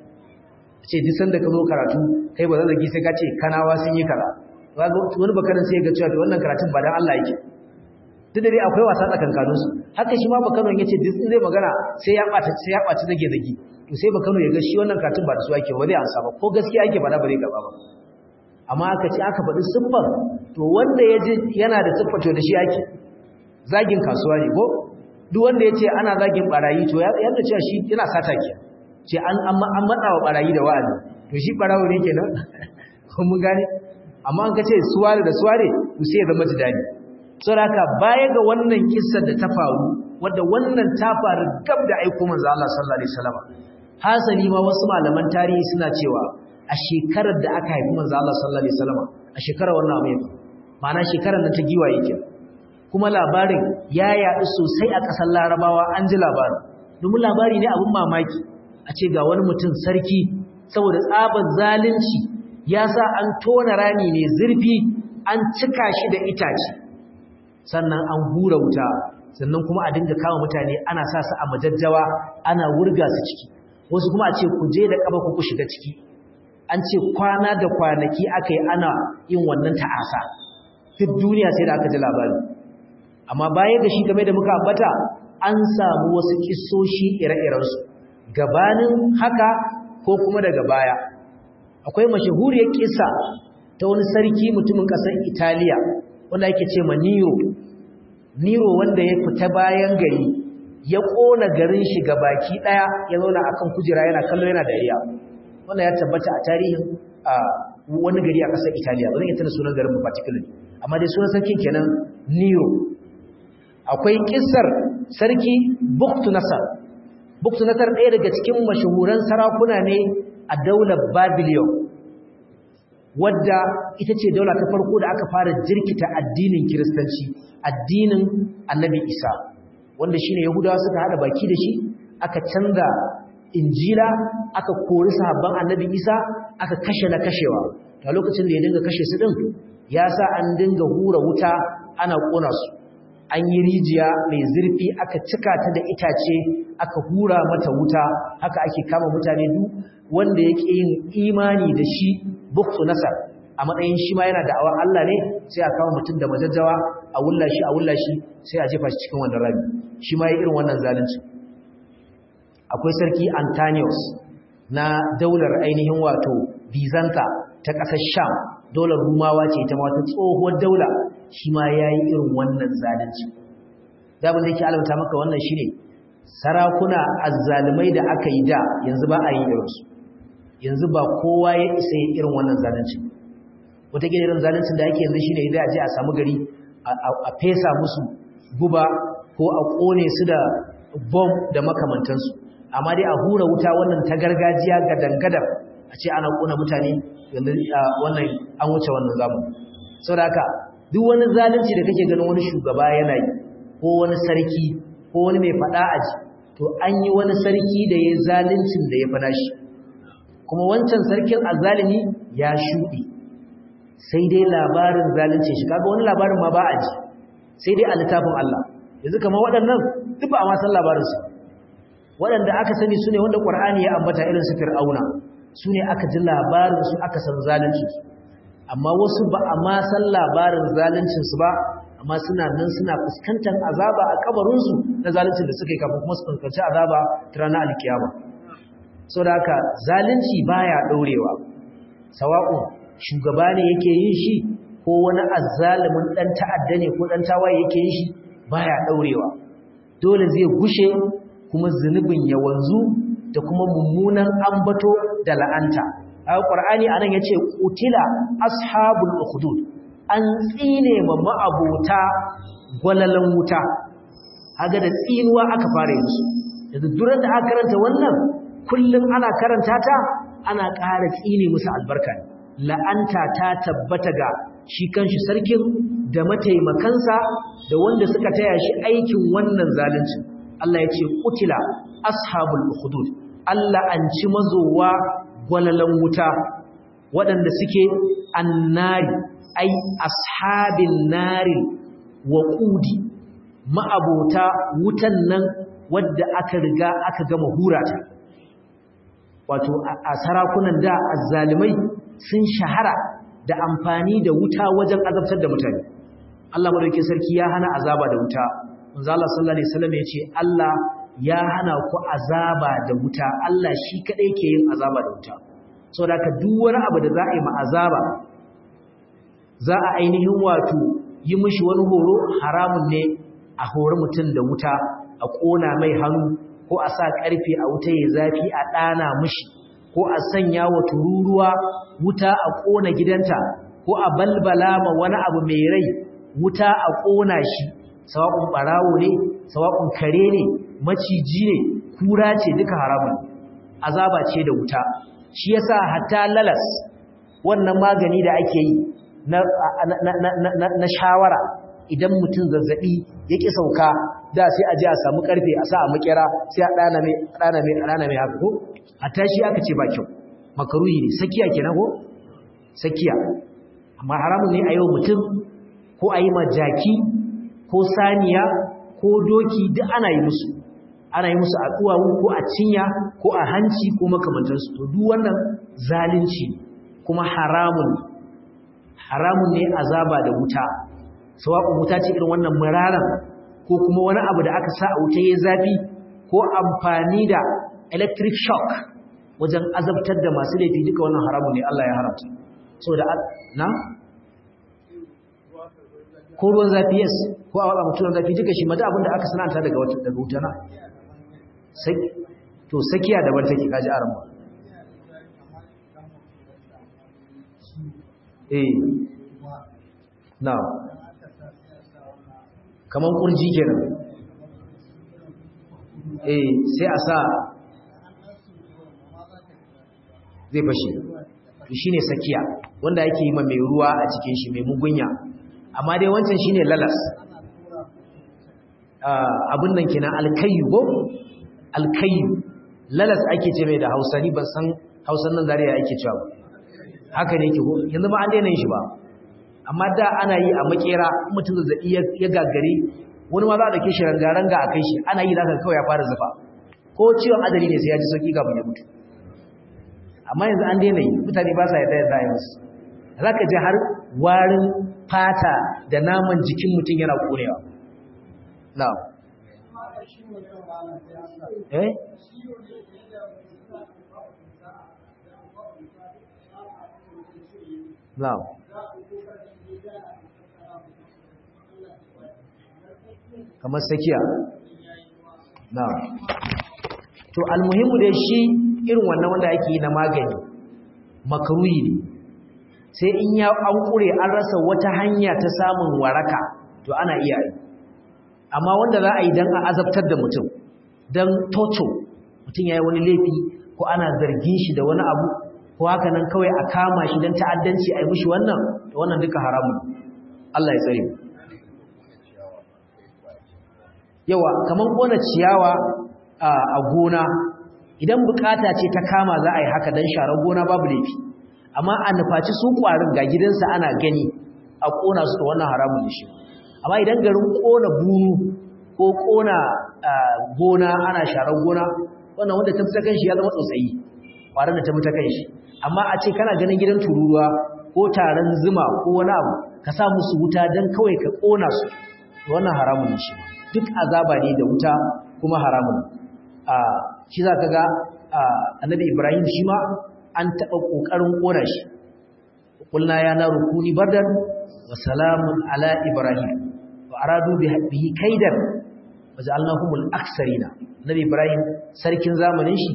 ce duk sanda ka zo karatu kai ba zazzagi sai ka ce kanawa sun yi kaza wani bakarin sai ga cewa to wannan karatun ba dan Allah yake duk da dai akwai wasa tsakankanin su haka shi ma bakarin yace duk zai magana sai ya bata sai ya bata zage zage to sai bakarin ya ga shi wannan karatun ba da su ake ba zai ansa ba ko gaskiya ake faɗa ba zai gaba ba amma aka ce aka faɗi siffar to wanda ya ji yana da siffar to da shi ake zagin kasuwa ne ko duk wanda ya ce ana zagin barayi to yadda cewa shi yana sata ke ce an matsa wa barayi da wa'azi to shi barawo ne ke nan mun gane amma an ka ce suware da suware to sai ya zama jidani so da haka baya ga wannan kissar da ta faru wadda wannan ta faru gab da aiko manzo Allah sallallahu alaihi wasallam hasali ma wasu malaman tarihi suna cewa a shekarar da aka haifi manzo Allah sallallahu alaihi wasallam a shekarar wannan abu ya ma'ana shekarar da ta giwaye kenan kuma labarin ya yaɗu sosai a ƙasar larabawa an ji labarin domin labari ne abin mamaki a ce ga wani mutum sarki saboda tsabar zalunci ya sa an tona rami mai zurfi an cika shi da itace sannan an hura wuta sannan kuma a dinga kama mutane ana sa su a majajjawa ana wurga su ciki wasu kuma a ce ku je da ƙafa ku shiga ciki an ce kwana da kwanaki aka yi ana yin wannan ta'asa duk duniya sai da aka ji labari amma baya da shi game da muka ambata an samu wasu kissoshi ire-irensu gabanin haka ko kuma daga baya akwai mashahuriyar kissa ta wani sarki mutumin ƙasar Italiya wanda yake ce ma Nero Nero wanda ya fita bayan gari ya ƙona garin shi baki ɗaya ya zauna akan kujera yana kallo yana dariya wannan ya tabbata a tarihin wani gari a ƙasar Italiya ba zan yi tana sunan garin particularly amma dai sunan sarkin kenan Nero akwai kissar sarki Buktu Nasar Buktu Nasar ɗaya daga cikin mashahuran sarakuna ne a daular Babylon wadda ita ce daula ta farko da aka fara jirkita addinin Kiristanci addinin Annabi Isa wanda shine Yahudawa suka hada baki da shi aka canza Injila aka kori sahabban Annabi Isa aka kashe na kashewa a lokacin da ya dinga kashe su din ya sa an dinga hura wuta ana kona su an yi rijiya mai zurfi aka cika ta da itace aka hura mata wuta haka ake kama mutane duk wanda yake yin imani da shi buktu nasar a matsayin shi ma yana da'awar Allah ne sai a kama mutum da majajjawa a wulla shi a wulla shi sai a jefa shi cikin wannan rami shi ma ya irin wannan zalunci akwai sarki Antanius na daular ainihin wato Bizanta ta ƙasar Sham daular Rumawa ce ta wata tsohuwar daula shi ma ya yi irin wannan zalunci daban da yake alamta maka wannan shi ne sarakuna azzalumai da aka yi da yanzu ba a yi irinsu yanzu ba kowa ya isa yin irin wannan zalunci wataƙila irin zaluncin da ake yanzu shi ne idan a je a samu gari a fesa musu guba ko a ƙone su da bom da makamantansu amma dai a hura wuta wannan ta gargajiya ga dangadar a ce ana ƙona mutane yanzu wannan an wuce wannan zamani saboda haka duk wani zalunci da kake ganin wani shugaba yana yi ko wani sarki ko wani mai fada aji to an yi wani sarki da ya zaluncin da ya fada shi kuma wancan sarkin azzalimi ya shuɗe sai dai labarin zalunci shi kaga wani labarin ma ba a ji sai dai a littafin Allah yanzu kamar waɗannan duk ba a ma san labarin su waɗanda aka sani su ne wanda Qur'ani ya ambata irin su Fir'auna su ne aka ji labarin su aka san zalunci su amma wasu ba a ma san labarin zaluncin su ba amma suna nan suna fuskantar azaba a kabarin su na zaluncin da suka yi kafin kuma su fuskanci azaba ta ranar alkiyama saboda haka zalunci baya ɗaurewa sawa'un shugaba ne yake yin shi ko wani azzalumin dan ta'adda ne ko dan tawaye yake yin shi baya daurewa dole zai gushe kuma zunubin ya wanzu da kuma mummunan ambato da la'anta alqur'ani anan yace qutila ashabul ukhdud an tsine ma ma'abota gwalalan wuta haga da tsinuwa aka fara yin su yanzu duran da aka karanta wannan kullum ana karanta ta ana ƙara tsine musu albarka ne la'anta ta tabbata ga shi kanshi sarkin da mataimakansa da wanda suka taya shi aikin wannan zalunci Allah ya ce kutila ashabul ukhdud Allah an ci mazowa gwalalan wuta waɗanda suke annari ai ashabin nari wa qudi ma'abota wutan nan wadda aka riga aka gama hurata wato a sarakunan da azzalimai sun shahara da amfani da wuta wajen azabtar da mutane Allah madaukakin sarki ya hana azaba da wuta manzo Allah sallallahu alaihi wasallam ya ce Allah ya hana ku azaba da wuta Allah shi kadai ke yin azaba da wuta saboda ka duk wani abu da za a yi ma azaba za a ainihin wato yi mishi wani horo haramun ne a hori mutum da wuta a kona mai hannu ko a sa karfe a wuta ya zafi a dana mishi ko a sanya wa tururuwa wuta a ƙona gidanta ko a balbala ma wani abu mai rai wuta a ƙona shi sawa'un ɓarawo ne sawa'un kare ne maciji ne kura ce duka haramun azaba ce da wuta shi yasa hatta lalas wannan magani da ake yi na, na, shawara idan mutum zazzabi ya ƙi sauka da sai a je a samu ƙarfe a sa a makera sai a ɗana mai ɗana mai ɗana mai haka ko hatta shi aka ce ba kyau makaruhi ne sakiya kenan ko sakiya amma haramun ne a yau mutum ko a yi ma jaki ko saniya ko doki duk ana yi musu ana yi musu a duwawu ko a cinya ko a hanci ko makamantansu to duk wannan zalunci kuma haramun haramun ne azaba da wuta sawa'un wuta ce irin wannan muraran ko kuma wani abu da aka sa a wuta ya zafi ko amfani da electric shock wajen azabtar da masu laifi duka wannan haramun ne Allah ya haramta saboda na ko ruwan zafi yes ko a waka mutuwan zafi duka shi mata abinda aka sananta daga wata daga wuta na to sakiya daban take kaji aran ba eh na kaman kurji kenan eh sai a sa zai fashe to shine sakiya wanda yake yi ma mai ruwa a cikin shi mai mugunya amma dai wancan shine lalas abin nan kenan alkayyu ko alkayyu lalas ake ce mai da Hausa ni ban san Hausan nan zariya ake cewa ba haka ne yake ko yanzu ba an daina yin shi ba amma da ana yi a makera mutum zazzabi ya gagare wani ma za a dake shi rangaranga a kai shi ana yi zaka kawai ya fara zufa ko ciwon adali ne sai ya ji sauki kafin ya mutu amma yanzu an daina yi mutane ba sa yadda yadda ya musu za ka ji har warin fata da naman jikin mutum yana korewa na eh na kamar sakiya na to almuhimmu da shi irin wannan wanda ake yi na magani makaruyi ne sai in ya an kure an rasa wata hanya ta samun waraka to ana iya yi amma wanda za a yi don a azabtar da mutum don toto mutum ya yi wani laifi ko ana zargin shi da wani abu ko haka nan kawai a kama shi don ta'addanci a yi mushi wannan to wannan duka haramun Allah ya tsare yawa kamar kona ciyawa a gona idan bukata ce ta kama za a yi haka don sharar gona babu laifi amma a nufaci su kwarin ga gidansa ana gani a kona su da wannan haramun da shi amma idan garin kona bunu ko kona gona ana sharar gona wannan wanda ta fita kanshi ya zama tsotsayi kwarin da ta fita kanshi amma a ce kana ganin gidan tururuwa ko taron zuma ko wani abu ka sa musu wuta don kawai ka kona su wannan haramun ne shi duk azaba ne da wuta kuma haramun a shi za ka ga annabi ibrahim shi ma an taɓa ƙoƙarin ƙona shi ƙulna ya na rukuni bardan wa salamun ala ibrahim wa aradu bihi kaidan wa ja'alnahumul aksarina annabi ibrahim sarkin zamanin shi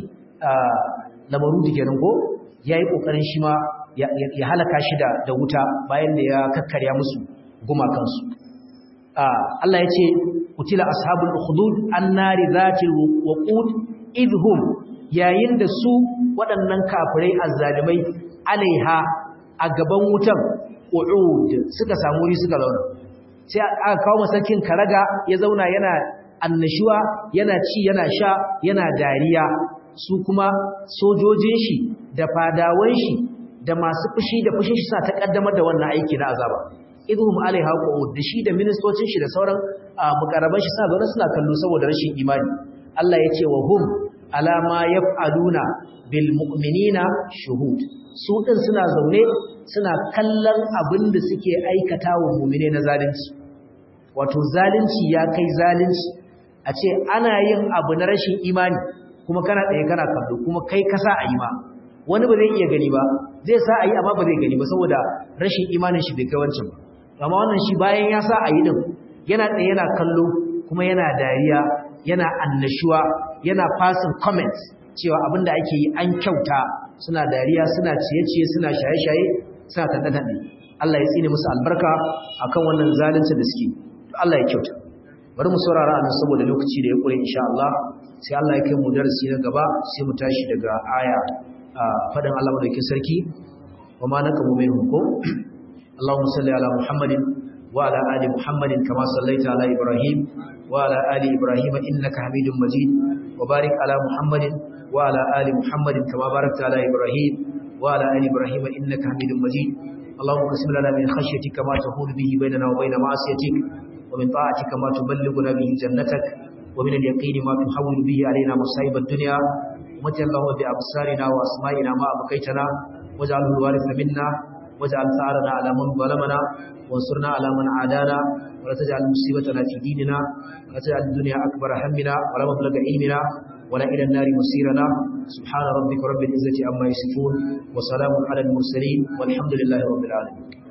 lamarudu kenan ko yayi ƙoƙarin shi ma ya halaka shi da wuta bayan da ya kakkarya musu gumakansu Allah ya ce kutila ashabul ukhdud annari zatil waqud idhum yayin da su waɗannan kafirai azzalimai alaiha a gaban wutan qu'ud suka samu wuri suka zauna sai aka kawo masakin karaga ya zauna yana annashuwa yana ci yana sha yana dariya su kuma sojojin shi da fadawan shi da masu fushi da fushin shi sa ta kaddamar da wannan aiki na azaba idhum alaiha qu'ud da shi da ministocin shi da sauran mukarraban shi suna zaune suna kallo saboda rashin imani Allah ya ce wa hum alama yaf'aluna bil mu'minina shuhud su din suna zaune suna kallon abin da suke aikata wa mu'mine na zalunci wato zalunci ya kai zalunci a ce ana yin abu na rashin imani kuma kana tsaye kana kallo kuma kai kasa a yi ma wani ba zai iya gani ba zai sa a yi amma ba zai gani ba saboda rashin imanin shi bai kai wancan ba amma wannan shi bayan ya sa a yi din yana tsaye yana kallo kuma yana dariya yana annashuwa yana passing comments cewa abinda ake yi an kyauta suna dariya suna ciye-ciye suna shaye-shaye suna tanɗe-tanɗe Allah ya tsine musu albarka akan wannan zalunci da suke Allah ya kyauta bari mu saurara a nan saboda lokaci da ya ƙure insha Allah sai Allah ya kai mu darasi na gaba sai mu tashi daga aya faɗin Allah madaukakin sarki wa ma nakamu minhum ko اللهم صل على محمد وعلى آل محمد كما صليت على إبراهيم وعلى آل إبراهيم إنك حميد مجيد وبارك على محمد وعلى آل محمد كما باركت على إبراهيم وعلى آل إبراهيم إنك حميد مجيد اللهم قسم لنا من خشيتك ما تحول به بيننا وبين معصيتك ومن طاعتك ما تبلغنا به جنتك ومن اليقين ما تحول به علينا مصائب الدنيا ومتى اللهم بأبصارنا وأسمائنا ما أبقيتنا واجعله الوارث منا واجعل ثارنا على من ظلمنا وانصرنا على من عادانا ولا تجعل مصيبتنا في ديننا ولا تجعل الدنيا أكبر همنا ولا مبلغ علمنا ولا إلى النار مصيرنا سبحان ربك رب العزة عما يصفون وسلام على المرسلين والحمد لله رب العالمين